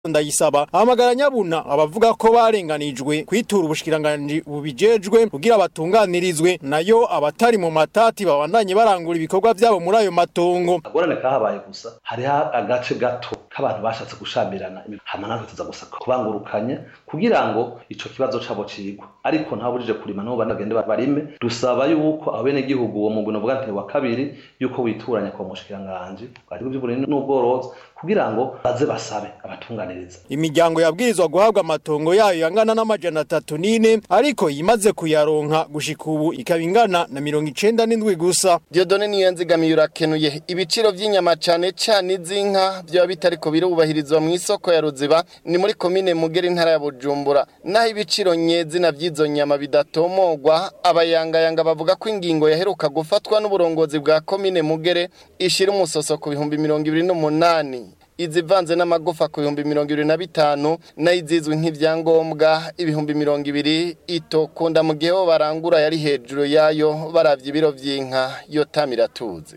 ndayisaba ahamagara nyabuna abavuga ko barenganijwe kwitura ubushikiranganji bubijejwe kugira batunganirizwe nayo abatari mu matati babandanye barangura ibikorwa vyabo muri ayo matongo agorane kahabaye gusa hariho agace gato k'abantu bashatse gushamirana hama natwe tuza gusa kubangurukanye kugira ngo ico kibazo cabo cigwa ariko ntabujije kurima nabo bane bagende barime dusaba yuko abenegihugu uwo mugwi novuga nti wa kabiri yuko wituranya kwa mushikiranganji bwari bw'uburimyi n'ubworozi kugira ngo baze basabe abatunganiriza imiryango yabwirizwa guhabwa amatongo yayo yangana n'amajana atatu n'ine ariko yimaze kuyaronka gushika ubu ikaba ingana na mirongo icenda n'indwi gusa Diodone niyo nzigamiye urakenuye ibiciro vy'inyama cane cane iz'inka vyoba bitariko birubahirizwa mu isoko ya Ruziba ni muri komine Mugera intara ya Bujumbura naho ibiciro nyezina vy'izo nyama bidatomogwa abayangayanga bavuga ko ingingo yaheruka gufatwa n'uburongozi bwa komine Mugere ishira umusoso ku bihumbi mirongo ibiri n'umunani izivanze n'amagufa ku bihumbi mirongo ibiri na bitanu nayo izizwi nk'ivyangombwa ibihumbi mirongo ibiri itokunda mu gihe bo barangura yari hejuru yayo baravye ibiro vy'inka yo tamiratuzi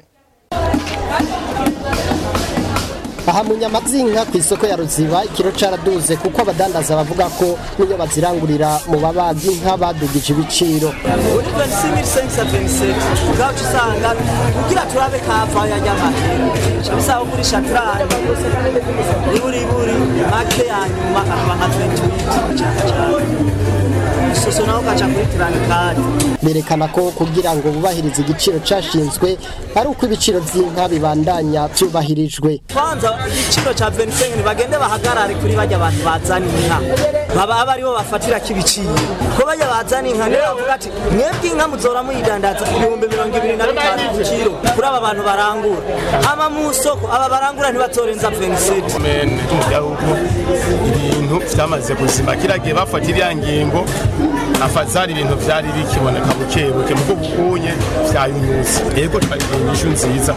aha mu nyama z'inka ku isoko ya ruziba ikiro caraduze kuko abadandaza bavuga ko niyo bazirangurira mu babaga inka badugije ibiciro uri 25527 ugaca usanga kugira turabe kava yajyamahera bisaba kugurisha turane iburi iburi make ya nyuma akaba nka 28 cyane cyane isoso naho ugaca kuri turane kandi berekana ko kugira ngo bubahirize igiciro cashinzwe ari uko ibiciro vy'inka bibandanya vyubahirijwe kwanza igiciro ca 25 bagende bahagarare kuri bajya abantu bazana inka baba aba aribo bafatira kibiciro ko bajya bazana inka niyo bavuga ati mwebwe inka muzora muyidandaza ibihumbi mirongo ibiri na bitanu ku kiro kuri aba bantu barangura ama mu soko aba barangura ntibatorenza 27 mene tumujyahugu ibintu vyamaze kuzima kiragiye bafata iriya ngingo afazari ibintu vyari bikiboneka bukebuke muko bukunye vyayunyutse yego twagiye inyishu nziza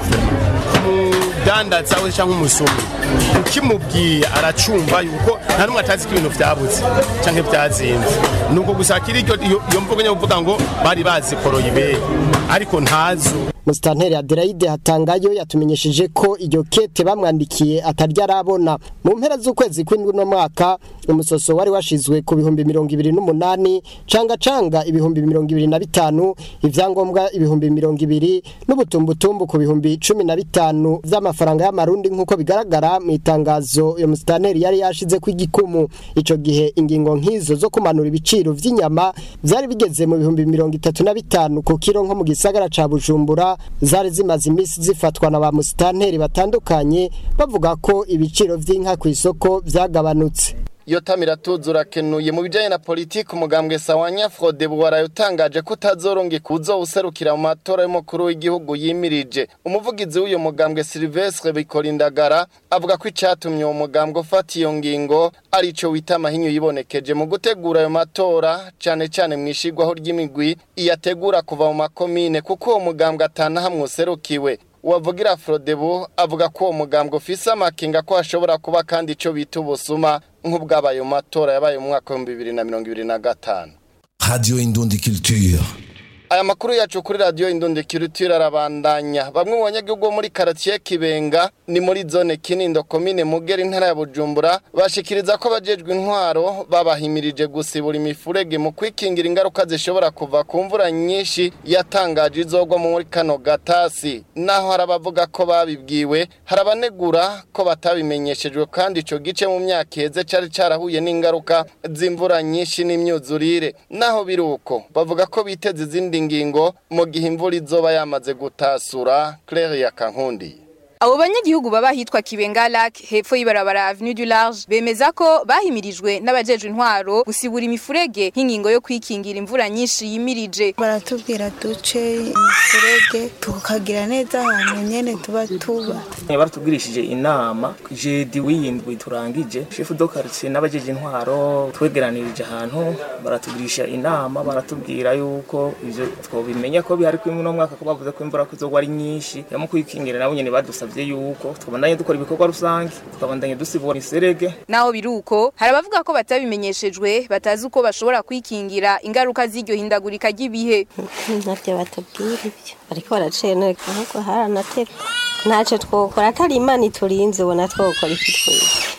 umudandaza we canke umusumi ukimubwiye aracumva yuko nta numwe atazi ko ibintu vyabuze canke vyazinze nuko gusa kiri iryo iyo mvugo nyavuga ngo bari bazikoroye ibeyi ariko ntazo musitanteri adelaide hatangayo yatumenyesheje ko iryo kete bamwandikiye atarya arabona mu mpera z'ukwezi kw'indwi no mwaka umusoso wari washizwe ku bihumbi mirongo ibiri n'umunani canga canga ibihumbi mirongo ibiri na bitanu ivyangombwa ibihumbi mirongo ibiri n'ubutumbutumbu ku bihumbi cumi na bitanu vy'amafaranga y'amarundi nk'uko bigaragara mu itangazo iyo musitanteri yari yashize ku igikumu ico gihe ingingo nk'izo zo kumanura ibiciro vy'inyama vyari bigeze mu bihumbi mirongo itatu na bitanu ku kiro nko mu gisagara ca bujumbura zari zimaze iminsi zifatwa na ba musitanteri batandukanye bavuga ko ibiciro vy'inka ku isoko vyagabanutse iyo tamiratuzi urakenuye mu bijanye na politiki umugambwe sawanya frode buwara yatangaje ko utazoronga kuzo userukira mu matora y'umukuru w'igihugu yimirije umuvugizi w'uyo mugambwe Silvestre Bikorindagara avuga ko icatumye uwo mugambwe ufata iyo ngingo ari ico wita amahinyu yibonekeje mu gutegura ayo matora cane cane mwishigwaho ry'imigwi iyategura kuva mu makomine kuko uwo mugambwe atana hamwe userukiwe uwavugira Frodebu avuga ko uwo mugambwe ufise amakinga ko hashobora kuba kandi ico bita ubusuma nk'ubwabaye mu matora yabaye mu mwaka w'ibihumbi bibiri na mirongo ibiri na gatanu Radio Indundi Culture. aya makuru yacu kuri radiyo indundikirutire arabandanya bamwe mu banyagihugu bo muri karatiye kibenga ni muri zone kinindo komine mugera intara ya bujumbura bashikiriza ko abajejwe intwaro babahimirije gusibura imifurege mu kwikingira ingaruka zishobora kuva ku mvura nyinshi yatangaje izogwa muri kano gatasi naho hari abavuga ko babibwiwe hari abanegura ko batabimenyeshejwe kandi ico gice mu myaka iheze cari carahuye n'ingaruka z'imvura nyinshi n'imyuzurire naho biri uko bavuga ko biteze izindi ngingo mu gihe imvura izoba yamaze gutasura Claire ya Kankundi Abo banyagihugu baba hitwa Kibenga Lac hepfo y'ibarabara Avenue du Large bemeza ko bahimirijwe n'abajejwe intwaro gusibura imifurege nk'ingingo yo kwikingira imvura nyinshi yimirije. baratubwira duce imifurege tukagira neza ahantu nyene tuba tuba baratubwirishije inama jedi w'iyindwi turangije shefu do quartier n'abajeje intwaro twegeranirije ahantu baratugirisha inama baratubwira yuko ivyo twobimenya ko bihari kuri uno mwaka ko bavuze ko imvura kuzogwa ari nyinshi yo mu kwikingira nabo nyene badusavye yuko twabandanye dukora ibikorwa rusange tukabandanye dusibura iserege Naho biruko hari abavuga ko batabimenyeshejwe batazi uko bashobora kwikingira ingaruka z'iryo hindagurika ry'ibihe. ntabyo batubwira ibyo ariko baraceneka ahubwo haranaterwa ntacyo twokora atari imana iturinze ubona twokora iki twese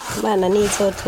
imana nizotu